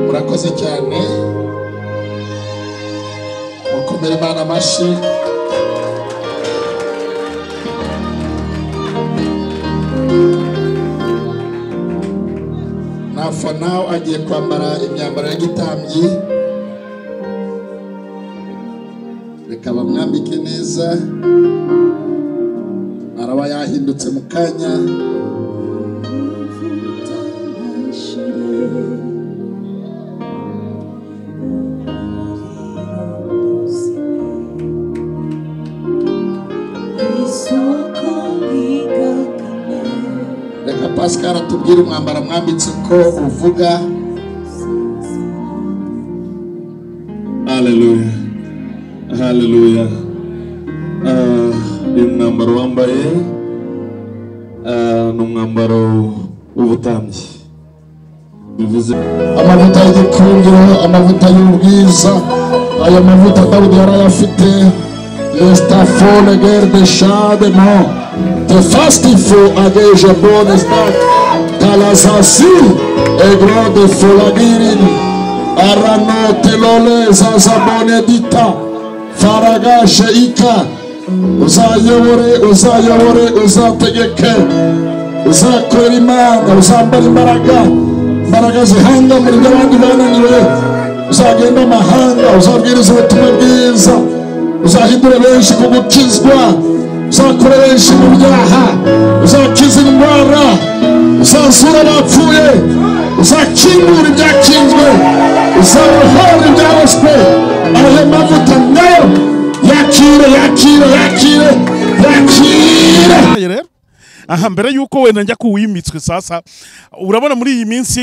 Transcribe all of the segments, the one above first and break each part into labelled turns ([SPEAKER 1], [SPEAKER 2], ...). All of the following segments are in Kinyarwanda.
[SPEAKER 1] murakoze cyane mukomere imana amashyi nawe agiye kwambara imyambaro ya gitambyi reka bamwambike neza araba yahindutse mu kanya reka pascal atubwire umwambaro mwambitse uko uvuga
[SPEAKER 2] Haleluya. Haleluya. Ah, uyu mwambaro wambaye ah, ni umwambaro w'ubutambyi. Bivuze
[SPEAKER 1] amavuta y'igikundiro amavuta y'ubwiza aya mavuta dawudi yari ayafite lesitafone gere de shade mo de fasitifu ageje bone sitake tarazasi egro de folagirini aranotelole zazabone dita faraga sheika uzayobore uzayobore uzategeke uzakorera imana uzambara imbaraga imbaraga zihanga muri byo abandi bananiwe uzagenda amahanga uzabwiriza ubutumwa bwiza uzahindura benshi ku gukizwa uzakora benshi mu byaha uzakiza indwara uzazura abapfuye uzakingura ibyakinzwe uzabohora ibyaroswe ayo mavuta nayo yakire yakire yakire yakire
[SPEAKER 3] Yabaye rero aha mbere yuko wenda njya kuwimitswe sasa urabona muri iyi minsi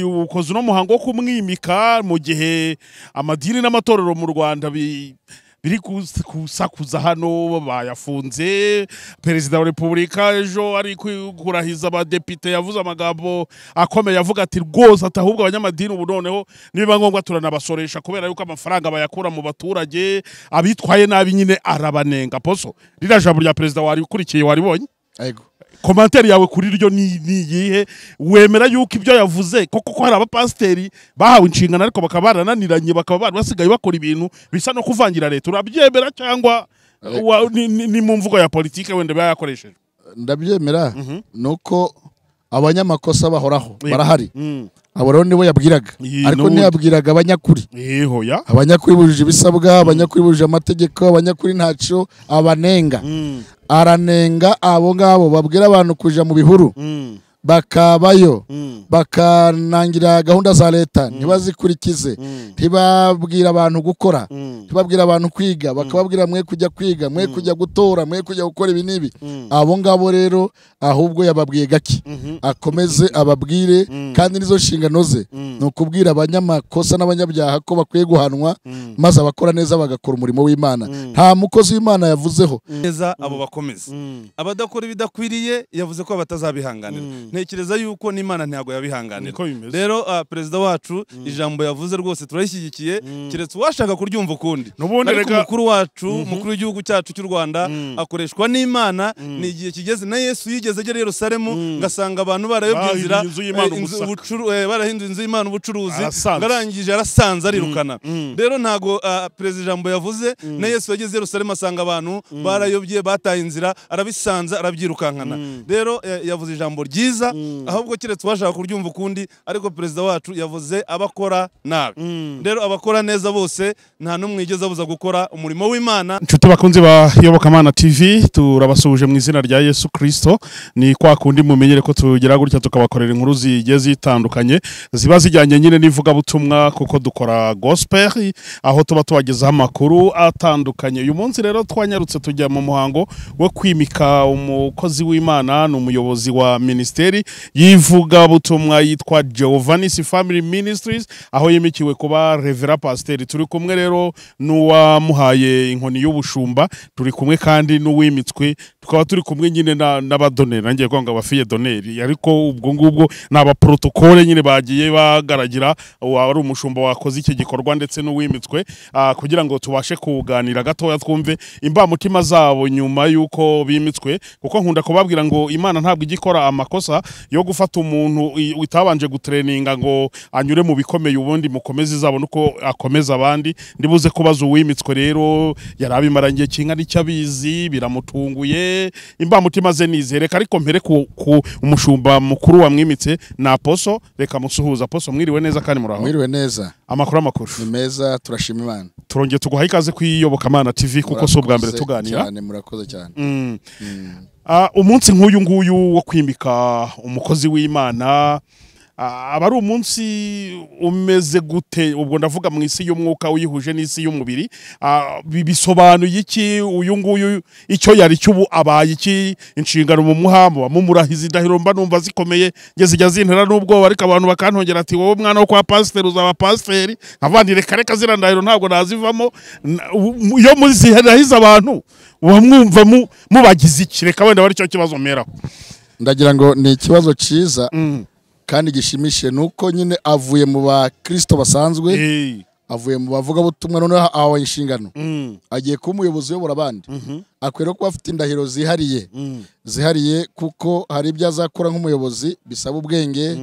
[SPEAKER 3] ukoze uno muhango wo kumwimika mu gihe amadini n'amatorero mu rwanda bi- biri kus- kusakuza hano bayafunze perezida wa repubulika ejo ari ku- kurahiza abadepite yavuze amagambo akomeye avuga ati rwose ati ahubwo abanyamadini ubu noneho nibiba ngombwa turanabasoresha kubera yuko amafaranga bayakura mu baturage abitwaye nabi nyine arabanenga poso ririya jambo rya perezida wari ukurikiye waribonye
[SPEAKER 1] Ego.
[SPEAKER 3] komantere yawe kuri ryo ni ni iyihe wemera yuko ibyo yavuze ko kuko hari abapasiteri bahawe inshingano ariko bakaba barananiranye bakaba bari basigaye bakora ibintu bisa no kuvangira leta urabyemera cyangwa wa- ni- ni ni mu mvugo ya politiki wenda biba yakoresheje
[SPEAKER 1] ndabyemera ni uko abanyamakosa bahoraho
[SPEAKER 3] Yego.
[SPEAKER 1] barahari
[SPEAKER 3] Mm.
[SPEAKER 1] abo rero nibo yabwiraga
[SPEAKER 3] Iyi
[SPEAKER 1] ariko
[SPEAKER 3] n'ubundi.
[SPEAKER 1] ntiyabwiraga abanyakuri
[SPEAKER 3] ihoya
[SPEAKER 1] abanyakuri bujuje ibisabwa abanyakuri bujuje amategeko abanyakuri ntacyo abanenga
[SPEAKER 3] Mm,
[SPEAKER 1] aranenga abo ngabo babwira abantu kuja mu bihuru
[SPEAKER 3] mm,
[SPEAKER 1] bakabayo
[SPEAKER 3] mm,
[SPEAKER 1] bakanangira gahunda za leta ntibazikurikize
[SPEAKER 3] mm,
[SPEAKER 1] ntibabwira abantu gukora
[SPEAKER 3] mm,
[SPEAKER 1] ntibabwira abantu kwiga bakababwira mwe kujya kwiga mwe kujya gutora mwe kujya gukora ibi n'ibi
[SPEAKER 3] mm,
[SPEAKER 1] abo ngabo rero ahubwo yababwiye gake
[SPEAKER 3] mhm,
[SPEAKER 1] akomeze ababwire
[SPEAKER 3] Mm.
[SPEAKER 1] kandi nizo nshingano ze
[SPEAKER 3] Mm.
[SPEAKER 1] ni ukubwira abanyamakosa n'abanyabyaha ko bakwiye guhanwa
[SPEAKER 3] mm,
[SPEAKER 1] maze abakora neza bagakora umurimo w'imana
[SPEAKER 3] Mm.
[SPEAKER 1] nta mukozi w'imana yavuzeho
[SPEAKER 4] neza abo bakomeza
[SPEAKER 3] mm.
[SPEAKER 4] abadakora ibidakwiriye yavuze ko batazabihanganira
[SPEAKER 3] Mm.
[SPEAKER 4] ntekereza yuko n'imana ntabwo yabihanganira
[SPEAKER 3] niko bimeze
[SPEAKER 4] rero ah, perezida wacu ijambo yavuze rwose turayishyigikiye
[SPEAKER 3] Mm.
[SPEAKER 4] keretse uwashaka kuryumva ukundi
[SPEAKER 3] n'ubundi
[SPEAKER 4] ariko
[SPEAKER 3] rega
[SPEAKER 4] umukuru wacu umukuru w'igihugu cyacu cy'u rwanda
[SPEAKER 3] Mm.
[SPEAKER 4] akoreshwa n'imana
[SPEAKER 3] Mm.
[SPEAKER 4] ni igihe kigeze na yesu yigeze agera i yerusalemu
[SPEAKER 3] Mm.
[SPEAKER 4] ngasanga abantu barayobye
[SPEAKER 3] Bahinduye
[SPEAKER 4] inzira
[SPEAKER 3] inzu y'Imana
[SPEAKER 4] eh, inzu-
[SPEAKER 3] ubusaka.
[SPEAKER 4] ubucuru- eh, barahinduye inzu y'imana ubucuruzi
[SPEAKER 3] Arasanze.
[SPEAKER 4] ngo arangije arasanze arirukana
[SPEAKER 3] mm.
[SPEAKER 4] rero ntago ah, perezida ijambo yavuze na yesu yageze i yerusalemu asanga abantu barayobye bataye inzira arabisanze arabyirukankana rero eh, yavuze ijambo ryiza ahubwo keretse uwashaka kuryumva ukundi ariko perezida wacu yavuze abakora nabi rero abakora neza bose nta n'umwe yigeze abuza gukora umurimo w'imana
[SPEAKER 3] inshuti bakunzi ba yobokamana tv turabasuhuje mu izina rya yesu kirisito ni kwa kundi mumenyere ko tugira gutya tukabakorera inkuru zigiye zitandukanye ziba zijyanye nyine n'ivugabutumwa kuko dukora gospel aho tuba tubagezaho amakuru atandukanye uyu munsi rero twanyarutse tujya mu muhango wo kwimika umukozi w'imana ni umuyobozi wa minisiteri y'ivugabutumwa yitwa Giovannis Family Ministries aho yimikiwe kuba Revera Pasiteri turi kumwe rero n'uwamuhaye inkoni y'ubushumba turi kumwe kandi n'uwimitswe tukaba turi kumwe nyine na- n'abadoneri nangiye kwanga abafiye doneri ariko ubwo ngubwo ni abaporotokole nyine bagiye ba guhagaragira waba ari umushumba wakoze iki gikorwa ndetse n'uwimitswe ah, kugira ngo tubashe kuganira gatoya twumve imbamutima zabo nyuma y'uko bimitswe kuko nkunda kubabwira ngo imana ntabwo ijya ikora amakosa yo gufata umuntu i- utabanje gutreninga ngo anyure mu bikomeye ubundi mukomeze izabona uko akomeza abandi ndibuze kubaza uwimitswe rero yari abimaranye kinga n'icyo abizi biramutunguye imbamutima ze nizereka ariko mpere ku, ku umushumba mukuru wamwimitse ni aposo reka musuhuza aposo mwiriwe neza kandi muraho
[SPEAKER 1] mwiriwe neza
[SPEAKER 3] amakuru amakuru
[SPEAKER 1] ni meza turashima imana
[SPEAKER 3] turongeye tuguha ikaze ku iyobokamana tv kuko si ubwa mbere
[SPEAKER 1] Murakoze
[SPEAKER 3] tuganira
[SPEAKER 1] cyane murakoze cyane
[SPEAKER 3] Ah, umunsi nk'uyu nguyu wo kwimika umukozi w'imana ah, aba ari umunsi umeze gute ubwo ndavuga mu isi y'umwuka uyihuje n'isi y'umubiri Ah, bi- bisobanuye iki uyu nguyu icyo yari cy'ubu abaye iki inshingano mu muhamba mumurahiza indahiro mba numva zikomeye nge zijya zintera n'ubwoba ariko abantu bakantongera ati wowe mwana wo kwa pasiteri uzaba pasiteri nkavandi reka reka ziriya ndahiro ntabwo nazivamo Na- u- mu- iyo muzirahiza abantu uba mwumva mu- mubagize iki reka wenda bari cyo kibazo mperaho
[SPEAKER 1] ndagira ngo ni ikibazo cyiza kandi gishimishije ni uko nyine avuye mu bakristo basanzwe
[SPEAKER 3] Eh,
[SPEAKER 1] avuye mu bavugabutumwa noneho ahawe inshingano
[SPEAKER 3] mm,
[SPEAKER 1] agiye kuba umuyobozi uyobora abandi akwiriye no kuba afite indahiro zihariye zihariye kuko hari ibyo azakora nk'umuyobozi bisaba ubwenge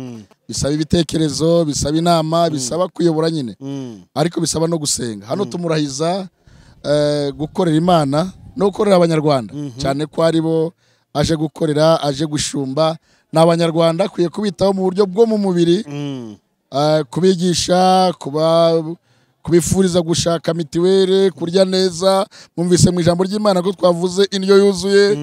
[SPEAKER 1] bisaba ibitekerezo bisaba inama bisaba kuyobora nyine
[SPEAKER 3] mm.
[SPEAKER 1] ariko bisaba no gusenga hano tumurahiza eh, gukorera imana no gukorera abanyarwanda cyane ko ari bo aje gukorera aje gushumba ni abanyarwanda akwiye kubitaho mu buryo bwo mu mubiri Ah, kubigisha kuba kubifuriza gushaka mitiweli kurya neza mwumvise mu ijambo ry'imana ko twavuze indyo yuzuye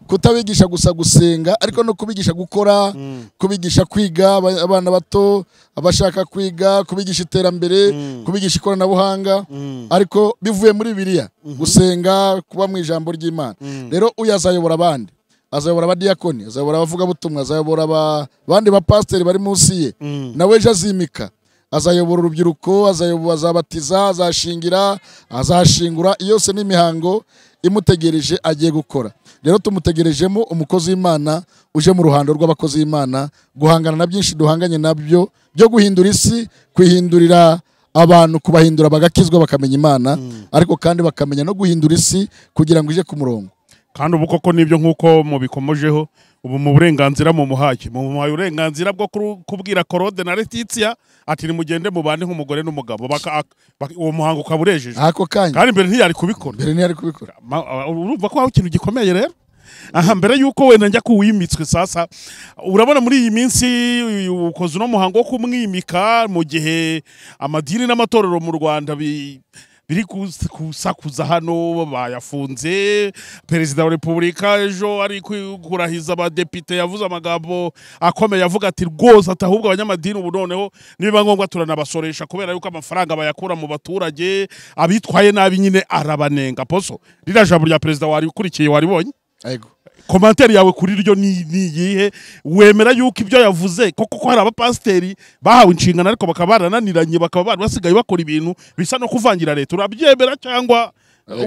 [SPEAKER 1] kutabigisha gusa gusenga ariko no kubigisha gukora kubigisha kwiga aba- abana bato abashaka kwiga kubigisha iterambere kubigisha ikoranabuhanga ariko bivuye muri biriya gusenga kuba mu ijambo ry'imana rero uyu azayobora abandi azayobora abadiyakoni azayobora abavugabutumwa azayobora aba- abandi bapasiteri bari munsi ye nawe ejo azimika azayobora urubyiruko azayobo- azabatiza azashingira azashingura yose n'imihango imutegereje agiye gukora rero tumutegerejemo umukozi w'imana uje mu ruhando rw'abakozi b'imana guhangana na byinshi duhanganye nabyo byo guhindura isi kwihindurira abantu kubahindura bagakizwa bakamenya imana ariko kandi bakamenya no guhindura isi kugira ngo ije ku murongo
[SPEAKER 3] kandi ubu koko nibyo nk'uko mubikomojeho ubu mu burenganzira mumuhaye mumuhaye uburenganzira bwo kuru- kubwira korode na letitia ati nimugende mubane nk'umugore n'umugabo Baka- bak- uwo muhango ukaba urejejwe
[SPEAKER 1] ako kanya
[SPEAKER 3] kandi mbere ntiyari kubikora
[SPEAKER 1] mbere ntiyari kubikora
[SPEAKER 3] Ma- uh, urumva ko hari ikintu gikomeye rero aha mbere yuko wenda njya kuwimitswe sasa urabona muri iyi minsi uyu- ukoze uno muhango wo kumwimika mu gihe amadini n'amatorero mu rwanda bi- biri kus- kusakuza hano bayafunze perezida wa repubulika ejo ari ku- kurahiza abadepite yavuze amagambo akomeye avuga ati rwose ati ahubwo abanyamadini ubu noneho nibiba ngombwa turanabasoresha kubera yuko amafaranga bayakura mu baturage abitwaye nabi nyine arabanenga poso ririya jambo rya perezida wari ukurikiye waribonye
[SPEAKER 1] Ego.
[SPEAKER 3] komantere yawe kuri ryo ni ni iyihe wemera yuko ibyo yavuze koko ko hari abapasiteri bahawe inshingano ariko bakaba barananiranye bakaba bari basigaye bakora ibintu bisa no kuvangira leta urabyemera cyangwa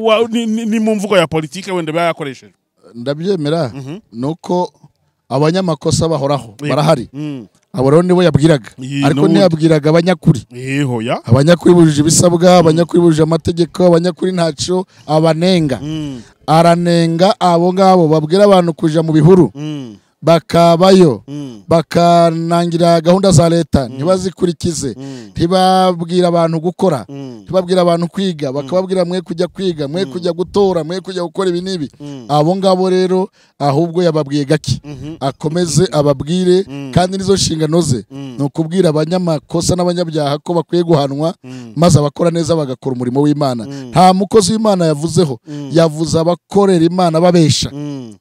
[SPEAKER 3] wa- ni- ni ni mu mvugo ya politiki wenda biba yakoresheje
[SPEAKER 1] ndabyemera ni uko abanyamakosa bahoraho
[SPEAKER 3] Yego.
[SPEAKER 1] barahari
[SPEAKER 3] Mm.
[SPEAKER 1] abo rero nibo yabwiraga
[SPEAKER 3] Iyi
[SPEAKER 1] ariko
[SPEAKER 3] n'ubu-
[SPEAKER 1] ntiyabwiraga abanyakuri
[SPEAKER 3] Eh, hoya
[SPEAKER 1] abanyakuri bujuje ibisabwa abanyakuri bujuje amategeko abanyakuri ntacyo abanenga aranenga abo ngabo babwira abantu kuja mu bihuru bakabayo bakanangira gahunda za leta ntibazikurikize ntibabwira abantu gukora ntibabwira abantu kwiga bakababwira mwe kujya kwiga mwe kujya gutora mwe kujya gukora ibi n'ibi abo ngabo rero ahubwo yababwiye gake akomeze ababwire kandi nizo nshingano ze ni ukubwira abanyamakosa n'abanyabyaha ko bakwiye guhanwa maze abakora neza bagakora umurimo w'imana nta mukozi w'imana yavuzeho yavuze abakorera imana babesha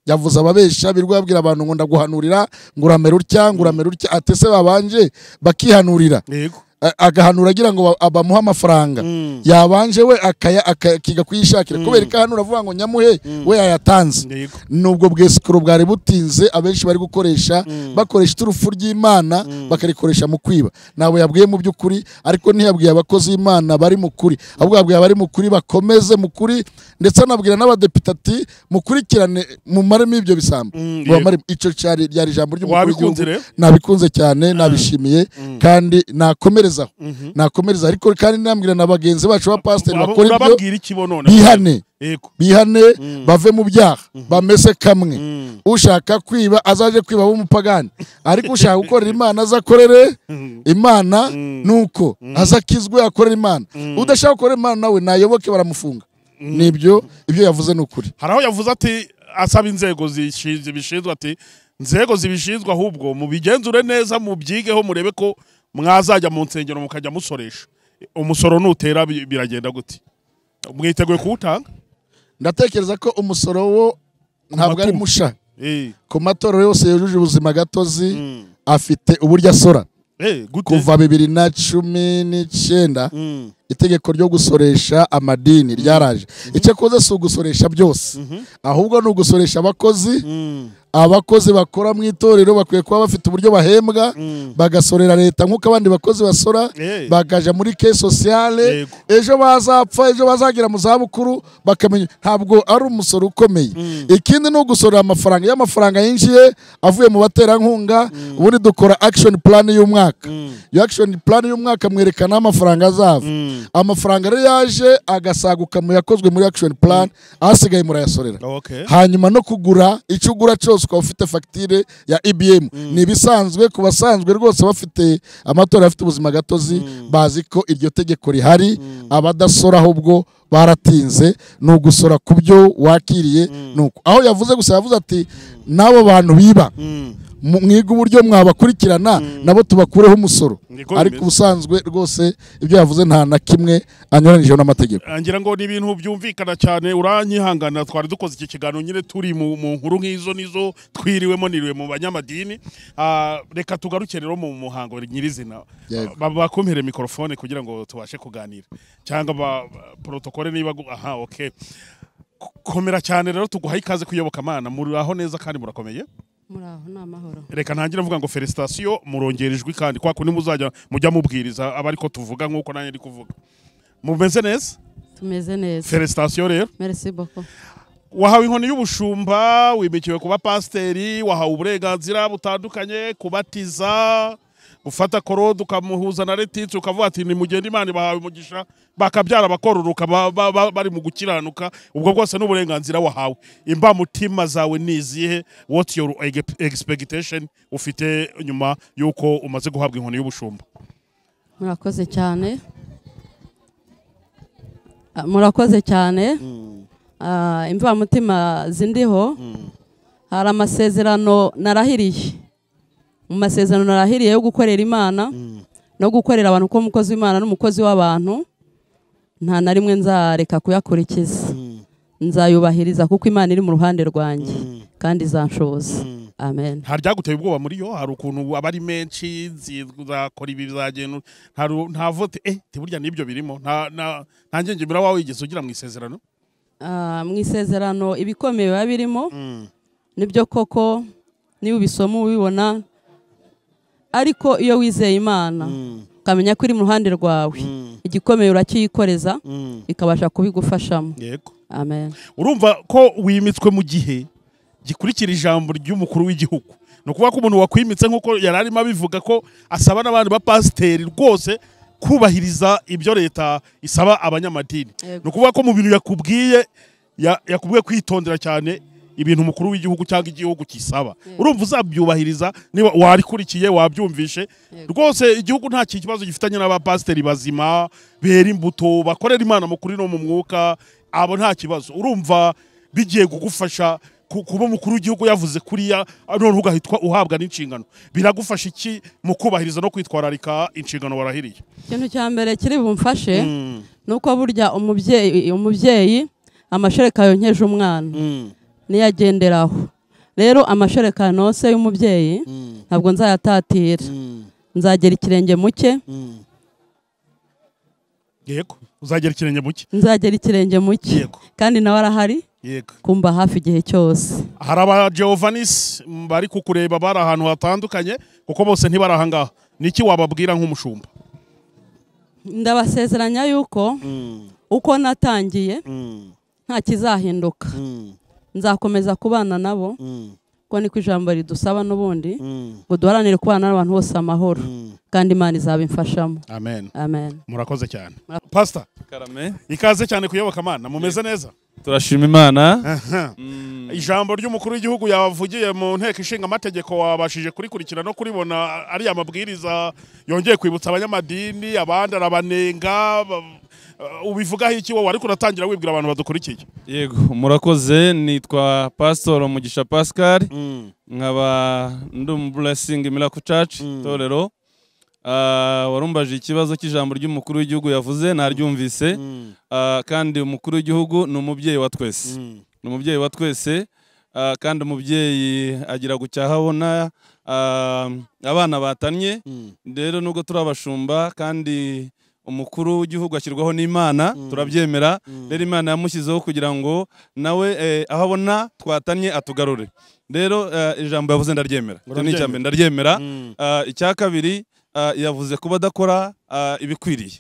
[SPEAKER 1] yavuze ababesha birirwa babwira abantu ngo ndaguhanurira ngo uramere utya ngo uramere utya atese babanje bakihanurira
[SPEAKER 3] yego
[SPEAKER 1] a- agahanura agira ngo ba- bamuhe amafaranga yabanje we akaya- akiga kuyishakira kubera ikahanura avuga ngo nyamuhe we yayatanze
[SPEAKER 3] Yego.
[SPEAKER 1] nubwo bwesikoro bwari butinze abenshi bari gukoresha bakoresha iturufu ry'imana bakarikoresha mu kwiba ntabwo yabwiye mu by'ukuri ariko ntiyabwiye abakozi b'imana bari mu kuri ahubwo yabwiye abari mu kuri bakomeze mu kuri ndetse anabwira n'abadepite ati mukurikirane mumaremo ibyo bisambo
[SPEAKER 3] Mm,
[SPEAKER 1] Mubamaremo." icyo cyari ryari ijambo ry'umukuru
[SPEAKER 3] Wabikunze
[SPEAKER 1] w'igihugu.
[SPEAKER 3] rero?
[SPEAKER 1] nabikunze cyane nabishimiye kandi nakomerezaho nakomerezaho ariko kandi nambwira na bagenzi bacu ba pasiteri
[SPEAKER 3] Aba-
[SPEAKER 1] bakora ibyo
[SPEAKER 3] urababwira iki bo none
[SPEAKER 1] bihane
[SPEAKER 3] yego
[SPEAKER 1] bihane bave mu byaha bamese kamwe ushaka kwiba azaje kwiba w'umupagani ariko ushaka gukorera imana azakorere imana nuko azakizwe akorere imana udashaka gukorera imana nawe nayoboke baramufunga nibyo ibyo yavuze ni ukuri
[SPEAKER 3] hari aho yavuze ati asaba inzego zishi- zibishinzwe ati inzego zibishinzwe ahubwo mubigenzure neza mubyigeho murebe ko mwazajya mu nsengero mukajya musoresha umusoro nutera bi- biragenda gute mwiteguye kuwutanga
[SPEAKER 1] ndatekereza ko umusoro wo ntabwo ari
[SPEAKER 3] matungo.
[SPEAKER 1] musha
[SPEAKER 3] Eh,
[SPEAKER 1] ku matorero yose yujuje ubuzima gatozi afite uburyo asora
[SPEAKER 3] eh, gute?
[SPEAKER 1] kuva bibiri na cumi n'icyenda
[SPEAKER 3] Mm,
[SPEAKER 1] itegeko ryo gusoresha amadini ryaraje icyakoze si ugusoresha byose ahubwo ni ugusoresha abakozi
[SPEAKER 3] mm,
[SPEAKER 1] abakozi bakora mu itorero bakwiye kuba bafite uburyo bahembwa bagasorera leta nk'uko abandi bakozi basora
[SPEAKER 3] Eh.
[SPEAKER 1] bakaja muri ke sosiyale
[SPEAKER 3] Yego.
[SPEAKER 1] ejo bazapfa ejo bazagira mu zabukuru bakamenya ntabwo ari umusoro ukomeye ikindi ni ugusorera amafaranga iyo amafaranga yinjiye avuye mu baterankunga ubundi dukora action plan y'umwaka iyo action plan y'umwaka mwerekana amafaranga azava amafaranga rero yaje agasaguka mu yakozwe muri action plan asigaye murayasorera
[SPEAKER 3] okay.
[SPEAKER 1] hanyuma no kugura icyo ugura cyose ukaba ufite fagitire ya ibm ni ibisanzwe ku basanzwe rwose bafite amatora afite ubuzima gatozi bazi ko iryo tegeko rihari abadasora ahubwo baratinze ni ugusora ku byo wakiriye nuko aho yavuze gusa yavuze ati n'abo bantu biba mu- mwiga uburyo mwabakurikirana nabo tubakureho umusoro
[SPEAKER 3] Niko
[SPEAKER 1] ariko
[SPEAKER 3] bimeze.
[SPEAKER 1] ubusanzwe rwose ibyo yavuze nta na kimwe anyuranyije n'amategeko
[SPEAKER 3] ngira ngo ni ibintu byumvikana cyane uranyihangana twari dukoze iki kiganiro nyine turi mu mu nkuru nk'izo nizo twiriwemo niriwe mu banyamadini Ah, reka tugaruke rero mu muhango nyirizina
[SPEAKER 1] Yego.
[SPEAKER 3] Ba- bakumpere mikorofone kugira ngo tubashe kuganira cyangwa ba- ba- protokole niba gu- aha okay K- komera cyane rero tuguhaye ikaze kuyoboka amana muraho neza kandi murakomeye
[SPEAKER 5] muri aho ni amahoro
[SPEAKER 3] reka ntangire mvuga ngo felicitation murongera ijwi kandi kwa kundi muzajya mujya mubwiriza aba ariko tuvuga nk'uko nanjye ndi kuvuga mumeze neza
[SPEAKER 5] tumeze neza
[SPEAKER 3] felicitation rero
[SPEAKER 5] merci beaucoup
[SPEAKER 3] wahawe inkoni y'ubushumba wimikiwe kuba pasiteri wahawe uburenganzira butandukanye kubatiza gufata korode ukamuhuza na letitsi ukavuga ati nimugende imana bahawe umugisha bakabyara bakororoka ba- ba- ba- bari mu gukiranuka ubwo bwose ni uburenganzira wahawe imbamutima zawe ni izihe what your ege- expectation ufite nyuma y'uko umaze guhabwa inkoni y'ubushumba
[SPEAKER 5] murakoze cyane Ah, murakoze cyane Ah, imvamutima zindiho hari amasezerano narahiriye mu masezerano narahiriye yo gukorera imana no gukorera abantu uko umukozi w'imana n'umukozi w'abantu nta na rimwe nzareka kuyakurikiza nzayubahiriza kuko imana iri mu ruhande rwanjye kandi izanshoboza amen
[SPEAKER 3] nta ryaguteye ubwoba muri yo hari ukuntu aba ari menshi zakora ibi bizagenda nta- nta vote eh tiburya n'ibyo birimo nta nta- nta ngengimira wawe wigeze ugira mu isezerano
[SPEAKER 5] Ah, mu isezerano ibikomeye biba birimo nibyo koko niba ubisoma ubibona ariko iyo wizeye imana ukamenya ko iri mu ruhande rwawe igikomeye urakiyikoreza ikabasha kubigufashamo
[SPEAKER 3] yego
[SPEAKER 5] amen
[SPEAKER 3] urumva ko wimitswe mu gihe gikurikira ijambo ry'umukuru w'igihugu ni ukuvuga ko umuntu wakwimitse nk'uko yari arimo abivuga ko asaba n'abandi bapasiteri rwose kubahiriza ibyo leta isaba abanyamadini
[SPEAKER 5] Yego.
[SPEAKER 3] ni ukuvuga ko mu bintu yakubwiye ya- yakubwiye kwitondera cyane ibintu umukuru w'igihugu cyangwa igihugu kisaba urumva uzabyubahiriza niba warikurikiye wabyumvishe rwose igihugu nta kintu kibazo gifitanye n'abapasiteri bazima bera imbuto bakorera imana mu kuri no mu mwuka abo nta kibazo urumva bigiye kugufasha ku- kuba umukuru w'igihugu yavuze kuriya none ugahitwa uhabwa n'inshingano biragufasha iki mu kubahiriza no kwitwararika inshingano warahiriye
[SPEAKER 5] ikintu cya mbere kiri bumfashe ni uko burya umubyeyi umubyeyi amashereka yonkeje umwana niyagenderaho rero amashereka nose y'umubyeyi ntabwo nzayatatira nzagera ikirenge mu cye
[SPEAKER 3] yego uzagera ikirenge mu cye
[SPEAKER 5] nzagera ikirenge mu cye
[SPEAKER 3] Yego.
[SPEAKER 5] kandi nawe arahari
[SPEAKER 3] yego
[SPEAKER 5] kumba hafi igihe cyose
[SPEAKER 3] hari aba Giovanis m, bari kukureba bari ahantu hatandukanye kuko bose ntibari aha ngaha niki wababwira nk'umushumba
[SPEAKER 5] ndabasezeranya yuko uko natangiye nta kizahinduka nzakomeza kubana nabo kuko niko ijambo ridusaba n'ubundi ngo duharanire kubana n'abantu bose amahoro kandi imana izabimfashamo
[SPEAKER 3] amen
[SPEAKER 5] amen
[SPEAKER 3] murakoze cyane
[SPEAKER 5] Murakoze.
[SPEAKER 3] pastor
[SPEAKER 4] karame
[SPEAKER 3] ikaze cyane kuyobokamana mumeze neza
[SPEAKER 4] turashima imana
[SPEAKER 3] Aha. ijambo ry'umukuru w'igihugu yavugiye mu nteko ishinga amategeko wabashije kurikurikira no kuribona ari amabwiriza yongeye kwibutsa abanyamadini abandi arabanenga ba- uh, ubivugaho iki wowe ariko uratangira wibwira abantu badukurikiye
[SPEAKER 4] yego murakoze nitwa pastor mugisha pascal nkaba ndi umu blessing miracle church itorero Ah, warumbaje ikibazo cy'ijambo ry'umukuru w'igihugu yavuze naryumvise Ah, kandi umukuru w'igihugu ni umubyeyi wa twese ni umubyeyi wa twese ah, kandi umubyeyi agira gucyahabona abana batannye rero nubwo turi abashumba kandi umukuru w'igihugu ashyirwaho n'imana turabyemera rero imana yamushyizeho kugira ngo nawe eh, aho abona twatanye atugarure rero eh, ijambo yavuze ndaryemera Icyo ni icya mbere ndaryemera Ah, icya kabiri ah, yavuze kuba adakora ah, ibikwiriye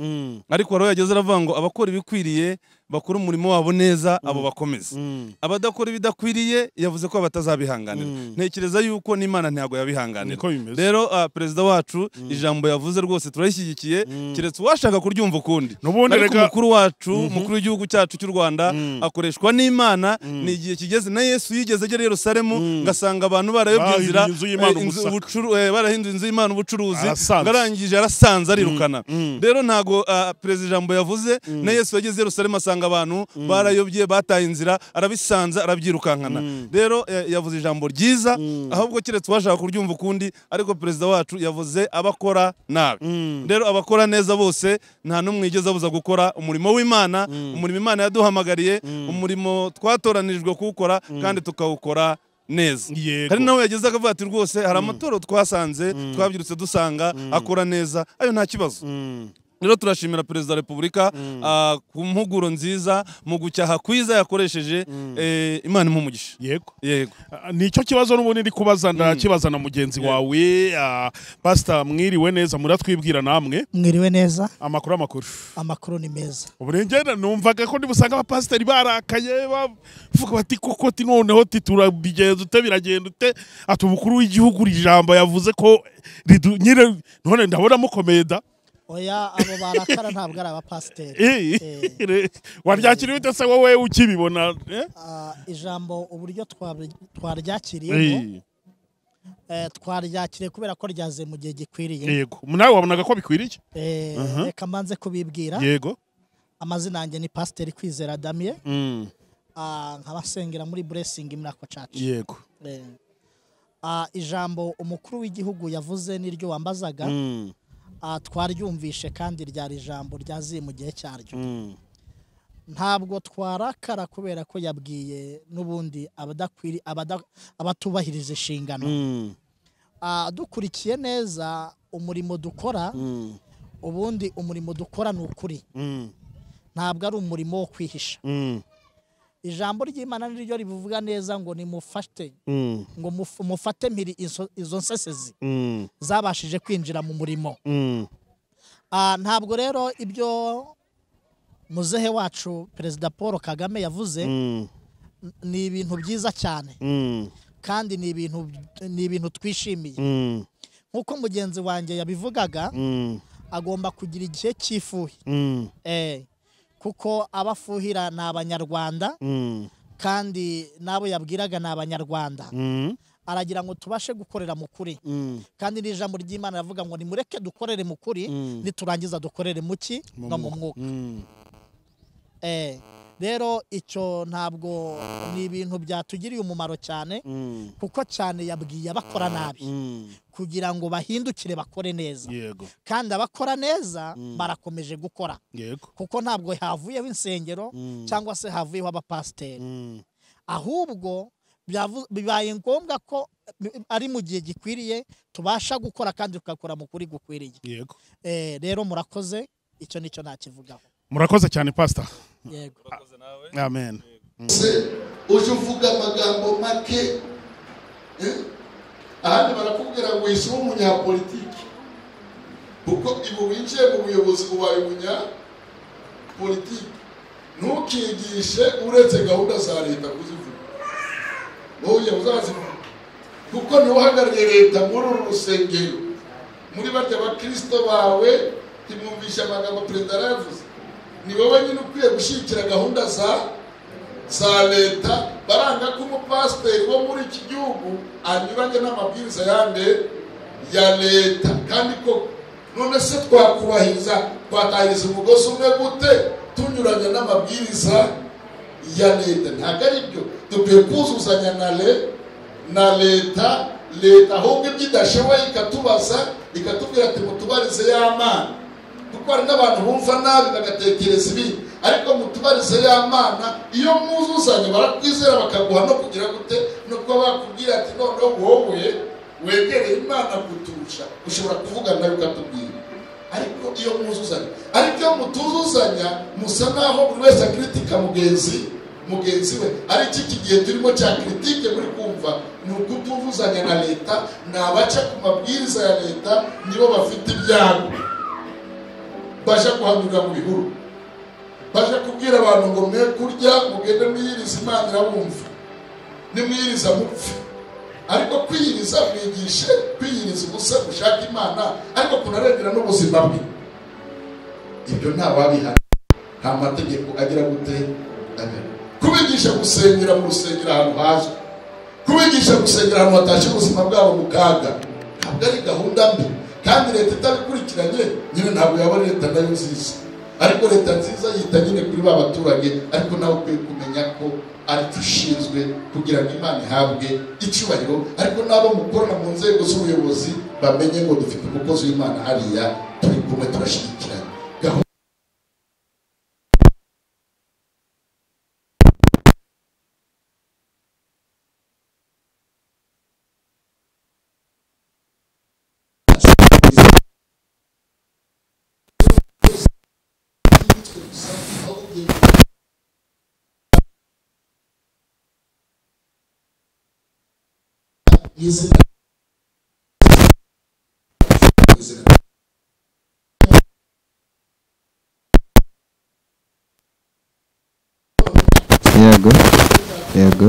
[SPEAKER 4] ariko wari yageze aravuga ngo abakora ibikwiriye bakora umurimo wabo neza abo bakomeze abadakora ibidakwiriye yavuze ko batazabihanganira ntekereza yuko n'imana ntabwo yabihanganira
[SPEAKER 3] Niko bimeze.
[SPEAKER 4] rero ah, perezida wacu ijambo yavuze rwose turayishyigikiye keretse uwashaka kuryumva ukundi
[SPEAKER 3] N'ubundi
[SPEAKER 4] ariko
[SPEAKER 3] rega-
[SPEAKER 4] umukuru wacu umukuru w'igihugu cyacu cy'u rwanda akoreshwa n'imana ni igihe kigeze na yesu yigeze agera i yerusalemu ngasanga abantu barayobye
[SPEAKER 3] Bahinduye
[SPEAKER 4] inzira
[SPEAKER 3] inzu y'Imana
[SPEAKER 4] eh, inzu-
[SPEAKER 3] ubusaka.
[SPEAKER 4] ubucuru- eh, barahinduye inzu y'imana ubucuruzi
[SPEAKER 3] Arasanze.
[SPEAKER 4] Ngara- yarangije arasanze arirukana rero ntago ah, perezida ijambo yavuze na yesu yageze i yerusalemu asanga abantu barayobye bataye inzira arabisanze arabyirukankana rero eh, yavuze ijambo ryiza ahubwo keretse uwashaka kuryumva ukundi ariko perezida wacu yavuze abakora nabi rero abakora neza bose nta n'umwe yigeze abuza gukora umurimo w'imana umurimo imana yaduhamagariye umurimo twatoranijwe kuwukora kandi tukawukora neza
[SPEAKER 3] Yego.
[SPEAKER 4] hari nawe yageze akavuga ati rwose hari amatorero twasanze twabyirutse dusanga akora neza ayo nta kibazo rero turashimira perezida wa repubulika ah, ku mpuguro nziza mu gucyaha kwiza yakoresheje eh, imana imumugisha
[SPEAKER 3] yego
[SPEAKER 4] yego
[SPEAKER 3] Ah, nicyo kibazo n'ubundi ndi kubaza ndakibaza na mugenzi wawe ah, pastor mwiriwe neza muratwibwira namwe
[SPEAKER 6] mwiriwe neza
[SPEAKER 3] amakuru amakuru
[SPEAKER 6] amakuru ni meza
[SPEAKER 3] uburengera numvaga ko nibusanga abapasiteri barakaye bavuga bati koko ti noneho ti turabigenza ute biragenda ute ati umukuru w'igihugu iri jambo yavuze ko ridu- nyine none ndabona mukomeye da
[SPEAKER 6] oya abo barakara ntabwo ari abapasiteri
[SPEAKER 3] Eh, re- waryakiriye ute se wowe ukibibona eh?
[SPEAKER 6] Ah, ijambo uburyo twabri- twaryakiriyemo
[SPEAKER 3] Eh,
[SPEAKER 6] eh, twaryakiriye kubera ko ryaze mu gihe gikwiriye
[SPEAKER 3] yego nawe wabonaga ko bikwiriye
[SPEAKER 6] Eh, reka mbanze kubibwira
[SPEAKER 3] yego
[SPEAKER 6] amazina yanjye ni pasiteri kwizera damien
[SPEAKER 3] Mm,
[SPEAKER 6] Ah, nkaba nsengera muri buresingi miraco cacu
[SPEAKER 3] yego
[SPEAKER 6] ijambo umukuru w'igihugu yavuze n'iryo wambazaga
[SPEAKER 3] Mm,
[SPEAKER 6] Ah, twaryumvishe kandi ryari ijambo ryaziye mu gihe cyaryo
[SPEAKER 3] mm,
[SPEAKER 6] ntabwo twarakara kubera ko yabwiye n'ubundi abadakwiri abada- abatubahiriza inshingano
[SPEAKER 3] mm,
[SPEAKER 6] Ah, dukurikiye neza umurimo dukora
[SPEAKER 3] mm,
[SPEAKER 6] ubundi umurimo dukora ni ukuri
[SPEAKER 3] mm,
[SPEAKER 6] ntabwo ari umurimo wo kwihisha
[SPEAKER 3] mm,
[SPEAKER 6] ijambo ry'imana niryo rivuga neza ngo nimufate
[SPEAKER 3] mm,
[SPEAKER 6] ngo muf- mufate mpiri izo- izo nsesezi
[SPEAKER 3] mm,
[SPEAKER 6] zabashije kwinjira mu murimo
[SPEAKER 3] mm.
[SPEAKER 6] Ah, ntabwo rero ibyo muzehe wacu perezida paul kagame yavuze
[SPEAKER 3] Mm,
[SPEAKER 6] ni ibintu byiza cyane
[SPEAKER 3] mm,
[SPEAKER 6] kandi ni ibintu ni ibintu twishimiye
[SPEAKER 3] mm,
[SPEAKER 6] nk'uko mugenzi wanjye yabivugaga
[SPEAKER 3] mm,
[SPEAKER 6] agomba kugira igihe cy'ifuhi
[SPEAKER 3] mm,
[SPEAKER 6] Eh, kuko abafuhira ni abanyarwanda
[SPEAKER 3] mm,
[SPEAKER 6] kandi n'abo yabwiraga ni abanyarwanda
[SPEAKER 3] mm.
[SPEAKER 6] aragira ngo tubashe gukorera mu kuri kandi n'ijambo ry'imana ravuga ngo nimureke dukorere mu kuri niturangiza dukorere mu ki no mu mwuka Eh, rero icyo ntabwo ni ibintu byatugiriye umumaro cyane kuko cyane yabwiye abakora nabi kugira ngo bahindukire bakore neza
[SPEAKER 3] yego
[SPEAKER 6] kandi abakora neza barakomeje gukora
[SPEAKER 3] yego
[SPEAKER 6] kuko ntabwo havuyeho insengero cyangwa se havuyeho abapasiteri ahubwo byavu- bibaye ngombwa ko eh, ari mu gihe gikwiriye tubasha gukora kandi tugakora mu kuri gukwiriye
[SPEAKER 3] yego
[SPEAKER 6] Eh, rero murakoze icyo nicyo nakivugaho
[SPEAKER 3] murakoze cyane pastor
[SPEAKER 6] yego
[SPEAKER 3] amen
[SPEAKER 1] se uje uvuga amagambo make eh? ahandi barakubwira ngo wishyire umunyapolitiki kuko ibu winjiye mu buyobozi ubaye umunyapolitiki ntukigishe uretse gahunda za leta kuzivuga wowe uzazivuga kuko niwe uhagarariye leta muri uru rusengero muri barya bakirisito bawe ntimwumvishe amagambo perezida yarayavuze ni wowe nyine ukwiye gushyigikira gahunda za za leta baranga ko umupasiteri wo muri iki gihugu anyuranye n'amabwiriza yande ya leta kandi ko none se twakubahiriza twatahiriza umugozi umwe gute tunyuranye n'amabwiriza ya leta ntabwo ari byo dukwiye kuzuzanya na le na leta leta ahubwo ibyo idashoboye ikatubaza ikatubwira ati mutubarize y'amana kuko hari n'abantu bumva nabi bagatekereza ibindi ariko mutubarize y'amana iyo mwuzuzanye barakwizera bakaguha no kugira gute no kuba bakubwira ati noneho wowe wegereye imana kuturusha ushobora kuvugana nawe ukatubwira ariko iyo mwuzuzanya ariko iyo mutuzuzanya musa naho buri wese akiritika mugenzi mugenzi we ari iki kigihe turimo cya kiritike muri kumva ni ukutumvuzanya na leta ni abaca ku mabwiriza ya leta nibo bafite ibyago baje guhanurira mu bihuru baje kubwira abantu ngo mwe kurya mugende mwiyiriza imana irabumva nimwiyiriza mupfe ariko kwiyiriza mwigishe kwiyiriza ubusa gushaka imana ariko kunarengera n'ubuzima bwe ibyo nta wabihana nta mategeko agira gute amen kubigisha gusengera mu rusengero ahantu hazwi kubigisha gusengera ahantu hatashye ubuzima bwabo mu kaga ntabwo ari gahunda mbi kandi leta itabikurikiranye nyine ntabwo yaba ari leta nayo nziza ariko leta nziza yita nyine kuri ba baturage ariko nawe ukwiye kumenya ko aricyo ushinzwe kugira ngo imana ihabwe icyubahiro ariko n'abo mukorana mu nzego z'ubuyobozi bamenye ngo dufite umukozi w'imana hariya turi kumwe turashyigikiranye gahunda y'izina
[SPEAKER 7] yego yego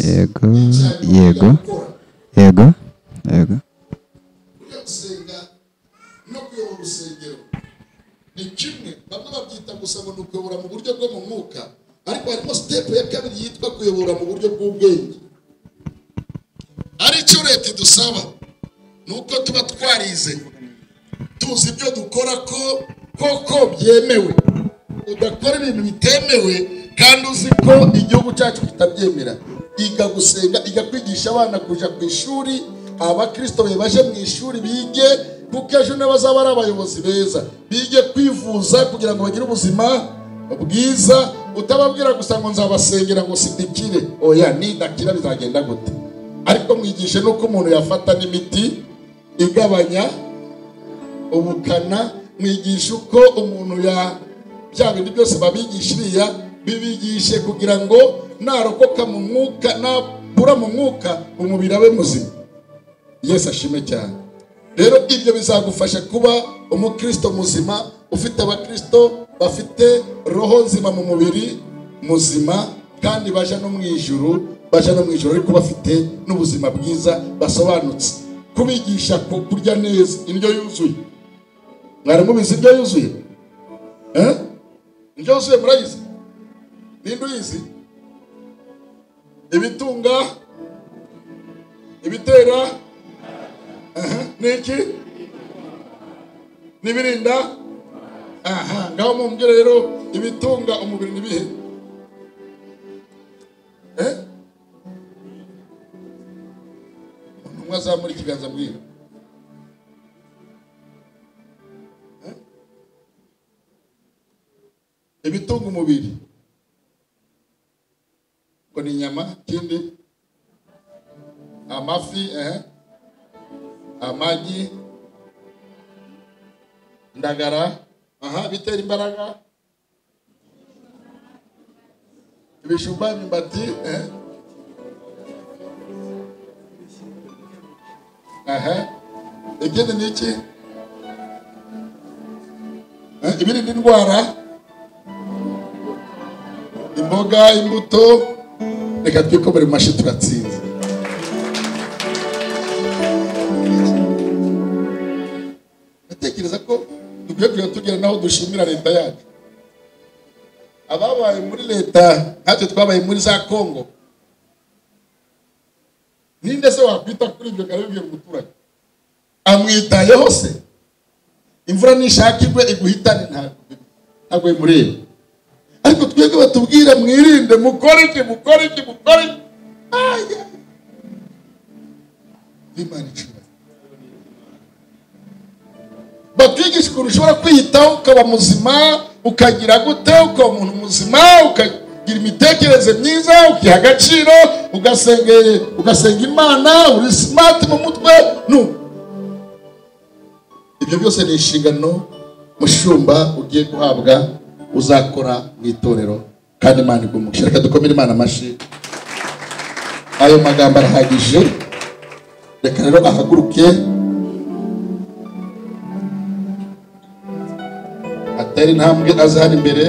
[SPEAKER 7] Ye- yego yego yego yego yego
[SPEAKER 1] kujya gusenga no kuyobora urusengero ni kimwe bamwe babyita gusa ngo ni ukuyobora mu buryo bwo mu mwuka ariko harimo sitepu ya kabiri yitwa kuyobora mu buryo bw'ubwenge aricyo leta idusaba ni uko tuba twarize tuzi ibyo dukora ko koko byemewe udakora ibintu bitemewe kandi uzi ko igihugu cyacu kitabyemera iga gusenga iga kwigisha abana kujya ku ishuri abakristo be baje mu ishuri bige kuko ejo nibo bazaba ari abayobozi beza bige kwivuza kugira ngo bagire ubuzima bwiza utababwira gusa ngo nzabasengera ngo sindikire oya nidakira bizagenda gute ariko mwigishe n'uko umuntu yafata n'imiti igabanya ubukana mwigisha uko umuntu ya bya bintu byose babigisha iriya bibigishe kugira ngo narokoka mu mwuka nabura mu mwuka umubiri abe muzima yesu ashime cyane rero ibyo bizagufasha kuba umukristo muzima ufite abakristo bafite roho nzima mu mubiri muzima kandi baje no mu ijuru baje no mu ijuru ariko bafite n'ubuzima bwiza basobanutse kubigisha ku kurya neza indyo yuzuye mwari mubizi indyo yuzuye Eh? indyo yuzuye murayizi ninde uyizi ibitunga ibitera aha, n'iki n'ibirinda aha ngaho mumbwire rero ibitunga umubiri ni bihe Eh? umwe azamura ikiganza mbwira ibitunga umubiri ngo ni inyama ikindi amafi ehe amagi indagara aha bitera imbaraga ibijumba imyumbati ehe aha ibindi ni iki Eh, ibirinda indwara imboga imbuto reka twikomere mu mashyi turatsinze ndatekereza ko dukwiye kujya tugera naho dushimira leta yacu ababaye muri leta nkatwe twabaye muri za kongo ninde se wakwita kuri ibyo kare bibwiye umuturage amwitayeho se imvura nishaka igwe iguhitane ntabwo ntabwo bimureba ariko twebwe batubwira mwirinde mukore iki mukore iki mukore iki aya imana icura batwigisha ukuntu ushobora kwiyitaho ukaba muzima ukagira gute ukaba umuntu muzima ukagira imitekerereze myiza ukiha agaciro ugasenga ugasenga imana uri simati mu mutwe nuko ibyo byose ni inshingano mushumba ugiye guhabwa uzakora mu itorero kandi imana igumugisha reka dukomere imana amashyi ayo magambo arahagije reka rero ahaguruke atera intambwe aze hano imbere